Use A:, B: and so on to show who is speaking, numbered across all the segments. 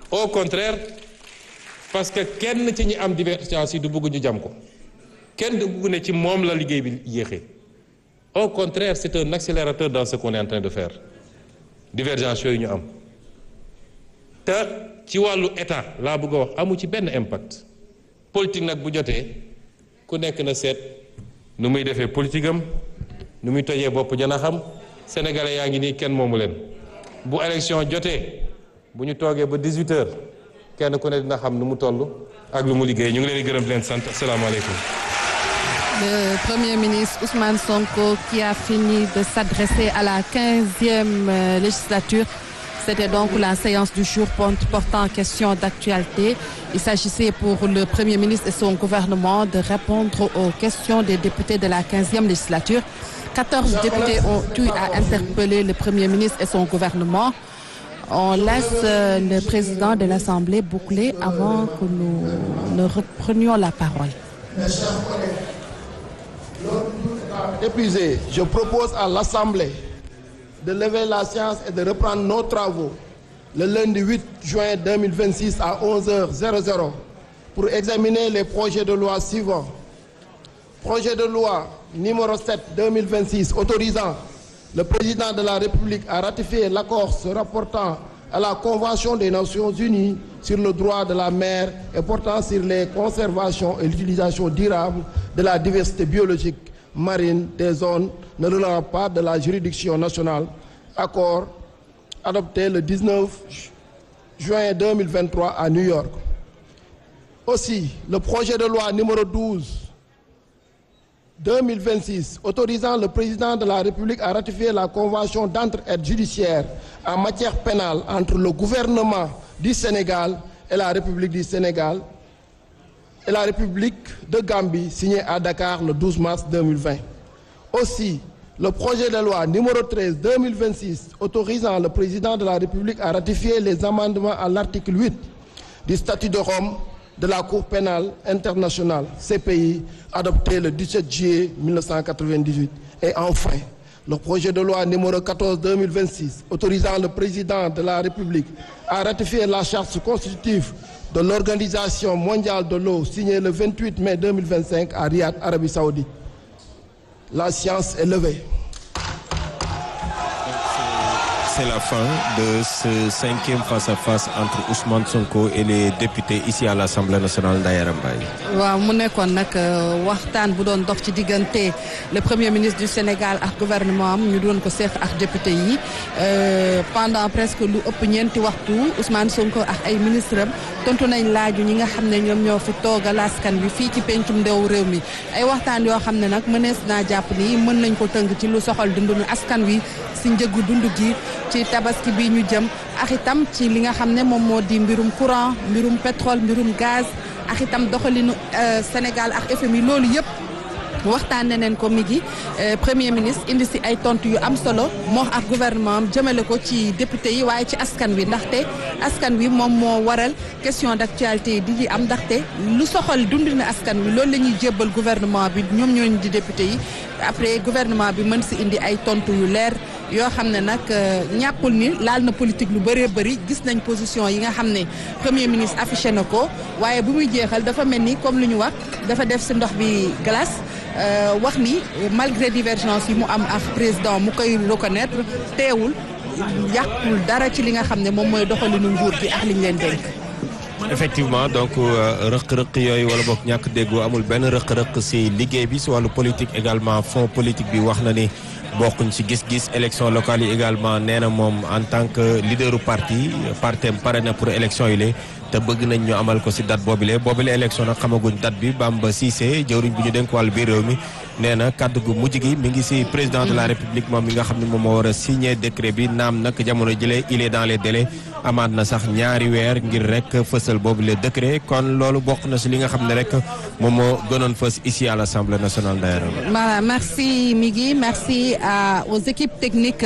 A: au contraire parce que kenn ci ñi am divergence yi du bëgg ñu jam ko kenn du bëgg ne ci moom la liggéey bi yéexee au contraire c'est un accélérateur dans ce qu'on est en train de faire divergence yooyu ñu am te ci wàllu état laa bëgg a wax amu ci benn impact politique nag bu jotee ku nekk na seet nu muy defee politique am nu muy tojee bopp jana xam sénégalais yaa ngi nii kenn moomu leen bu élection jotee bu ñu toogee ba 18 heures kenn ku ne dina xam nu mu toll ak lu mu liggéey ñu ngi leen di gërëm di leen sant asalaamaaleykum.
B: Le Premier ministre Ousmane Sonko qui a fini de s'adresser à la 15e législature. C'était donc la séance du jour portant question d'actualité. Il s'agissait pour le Premier ministre et son gouvernement de répondre aux questions des députés de la 15e législature. 14 députés ont eu à interpeller le Premier ministre et son gouvernement. On laisse le président de l'Assemblée boucler avant que nous ne reprenions la parole.
C: Épuisé, je propose à l'Assemblée de lever la séance et de reprendre nos travaux le lundi 8 juin 2026 à 11h00 pour examiner les projets de loi suivants. Projet de loi numéro 7-2026 autorisant le président de la République à ratifier l'accord se rapportant à la Convention des Nations Unies sur le droit de la mer et portant sur les conservations et l'utilisation durable de la diversité biologique marine des zones ne relevant pas de la juridiction nationale. Accord adopté le 19 juin 2023 à New York. Aussi, le projet de loi numéro 12 2026 autorisant le président de la République à ratifier la convention d'entraide judiciaire en matière pénale entre le gouvernement du Sénégal et la République du Sénégal et la République de Gambie signée à Dakar le 12 mars 2020. Aussi, le projet de loi numéro 13 2026 autorisant le président de la République à ratifier les amendements à l'article 8 du statut de Rome de la Cour pénale internationale, CPI, adopté le 17 juillet 1998. Et enfin, le projet de loi numéro 14-2026, autorisant le président de la République à ratifier la charte constitutive de l'Organisation mondiale de l'eau, signée le 28 mai 2025 à Riyad, Arabie Saoudite. La science est levée.
D: C'est la fin de ce cinquième face-à-face entre Ousmane Sonko et les députés ici à l'Assemblée nationale Ndayara Mbaye.
B: waaw mu nekkoon nag waxtaan bu doon dox ci diggante le premier ministre du Sénégal ak gouvernement am ñu doon ko seex ak député yi pendant presque lu ëpp ñeenti waxtu Ousmane Sonko ak ay ministre am tontu nañ laaju ñi nga xam ne ñoom ñoo fi toogal askan wi fii ci pencum ndew réew mi ay waxtaan yoo xam ne nag mënees naa jàpp ni mën nañ ko tënk ci lu soxal dundu askan wi si njëgu dund gi ci tabaski bi ñu jëm ak itam ci li nga xam ne moom moo di mbirum courant mbirum pétrole mbirum gaz ak itam doxalinu Sénégal ak FMI loolu yëpp waxtaanee neen ko mi ngi premier ministre indi si ay tontu yu am solo moo ak gouvernement am jëmale ko ci député yi waaye ci askan wi ndaxte askan wi moom moo waral question d'actualité yi di di am ndaxte lu soxal dundina askan wi loolu la ñuy jébbal gouvernement bi ñoom ñooñu di député yi après gouvernement bi mën si indi ay tontu yu leer yoo xam ne nag ñàkkul ni laal na politique lu bëree bëri gis nañ position yi nga xam ne premier ministre affiché na ko waaye bu muy jeexal dafa mel ni comme lu ñu wax dafa def si ndox bi glace wax ni malgré divergence yi mu am ak président mu koy reconnaître teewul yàqul dara ci li nga xam ne moom mooy doxalinu nguur gi ak liñ leen dénk.
D: effectivement donc rëq-rëq yooyu wala boog ñàkk déggoo amul benn rëq-rëq si liggéey bi si wàllu politique également fond politique bi wax na ni bokkuñ si gis-gis élection locale yi également nee na moom en tant que leaderu parti partem pare na pour élection yi la te bëgg nañ ñu amal ko si date boobile boobile élection nag xamaguñ date bi Bamba Cissé jëwriñ bu ñu dénk wàllu biir réew mi nee na kàddu gu mujj gi mi ngi si président de la république moom mi nga xam ne moom moo war a signer décret bi naam nag jamono jëlee il est dans les délais amaat na sax ñaari weer ngir rek fësal boobu le décret kon loolu bokk na si li nga xam ne rek moom moo gënoon fës ici à l'Assemblée nationale d'ailleurs.
B: Voilà, merci Migui, merci à, aux équipes techniques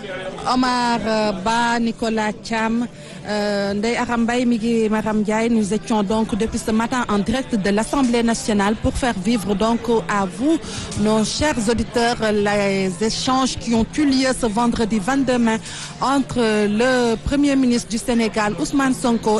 B: Omar Ba, Nicolas Cham, euh, Ndeye Arambay, Migui Maram Ndiaye. Nous étions donc depuis ce matin en direct de l'Assemblée nationale pour faire vivre donc à vous, nos chers auditeurs, les échanges qui ont eu lieu ce vendredi 22 mai entre le Premier ministre du Sénégal, Ousmane Sonko,